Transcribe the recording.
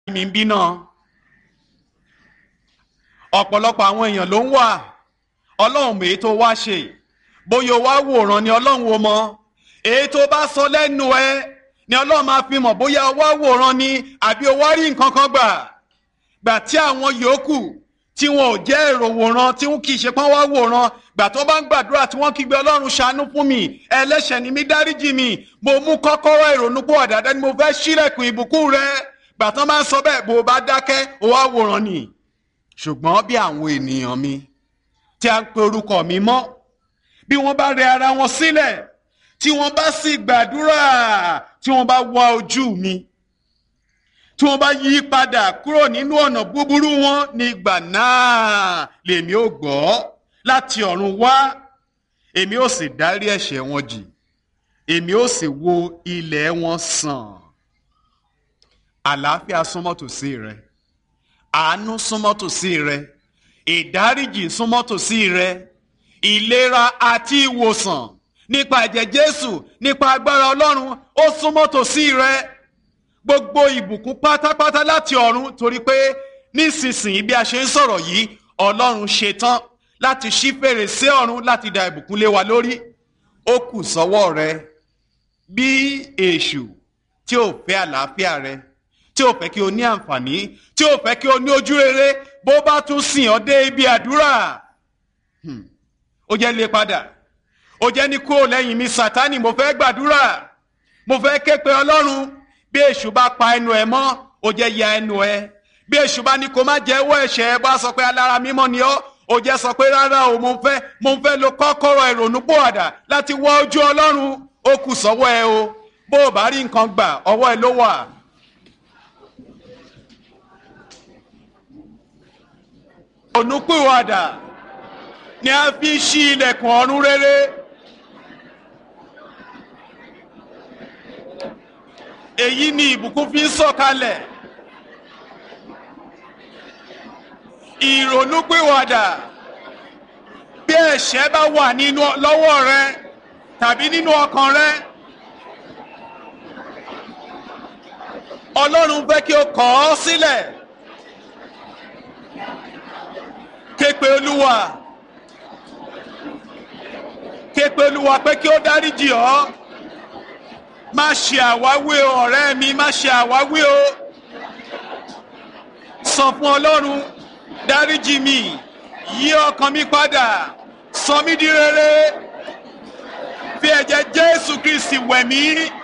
mi ń bí náà ọ̀pọ̀lọpọ̀ àwọn èèyàn ló ń wà ọlọ́run mèé tó wá ṣe bóyá o wá wòran ni ọlọ́run wo mọ èyí tó bá sọ lẹ́nu ẹ ni ọlọ́run máa fi mọ̀ bóyá o wá wòran ni àbí o wá rí nǹkan kan gbà gbà tí àwọn yòókù tí wọn ò jẹ́ èrò wòran tí wọn kì í ṣe pọ́n wá wòran gbà tó bá ń gbàdúrà tí wọ́n kígbe ọlọ́run ṣàánú fún mi ẹlẹ́ṣẹ̀ ni mí dáríjì mi mo mú kọ́kọ́rọ́ ìrònú pọ̀ dáadáa ni mo fẹ́ ṣílẹ̀kùn ìbùkún rẹ gbà tán bá ń sọ bẹ́ẹ̀ bó o bá dákẹ́ o wá wòran ni ṣùgbọ́n bí àwọn ènìyàn mi tí a ń pe orúkọ mi mọ́ bí wọ́n bá rẹ ara wọn sílẹ̀ tí wọ́n bá sì gbàdúrà tí wọ́n bá wá ojú mi tí wọ́n bá yí padà kúrò nínú ọ̀nà búburú wọn nígbà náà lèmi ò gbọ́ láti ọ̀run wá èmi ò sì dárí ẹ̀ṣẹ̀ wọn jì èmi ò sì wo ilẹ̀ wọn sàn àlàáfíà súnmọ́ tòsí rẹ àánú súnmọ́ tòsí rẹ ìdáríjì súnmọ́ tòsí rẹ ìlera àti ìwòsàn nípa ẹ̀jẹ̀ Jésù nípa agbára Ọlọ́run ó súnmọ́ tòsí rẹ gbogbo ìbùkún pátápátá láti ọ̀run torí pé nísinsìnyí bí a ṣe ń sọ̀rọ̀ yìí Ọlọ́run ṣetán láti ṣí fèrèsé ọ̀run láti da ìbùkún lé wa lórí ó kù sọ́wọ́ rẹ bí èṣù tí ò fẹ́ àlàáfíà rẹ tí ò fẹ́ kí o ní àǹfààní tí ò fẹ́ kí o ní ojú rere bó bá tún sìn ọ́ dé ibi àdúrà ó jẹ́ lé padà ó jẹ́ ní kúrò lẹ́yìn mi Sátánì mo fẹ́ gbàdúrà mo fẹ́ ké pe Ọlọ́run bí èṣù bá pa ẹnu ẹ mọ́ ó jẹ́ ya ẹnu ẹ bí èṣù bá ní kó má jẹ́wọ́ ẹ̀ṣẹ̀ ẹ bá sọ pé alára mímọ́ ni ọ́ ó jẹ́ sọ pé rárá o mo fẹ́ mo fẹ́ lo kọ́kọ́rọ́ ìrònúpìwàdà láti wọ ojú Ọlọ́run ó kù sọ́wọ́ ẹ o bó o bá rí nǹkan gbà ọwọ́ ẹ ló wà. ìrònúpìwàdà ni a fi ṣí ilẹ̀kùn ọ̀run rere. èyí ni ìbùkún fi ń sọ̀kalẹ̀. ìrònúpìwàdà bí ẹ̀ṣẹ̀ bá wà nínú lọ́wọ́ rẹ tàbí nínú ọkàn rẹ. Ọlọ́run fẹ́ kí o kọ̀ ọ́ sílẹ̀. Képe Olúwa. Képe Olúwa pé kí ó dáríjì ọ́. Má ṣe àwáwí o ọ̀rẹ́ mi má ṣe àwáwí o. Sọ fún Ọlọ́run dáríjì mi yí ọkàn mi padà sọ mí di rere fi ẹ̀jẹ̀ Jésù Kristi wẹ̀ mí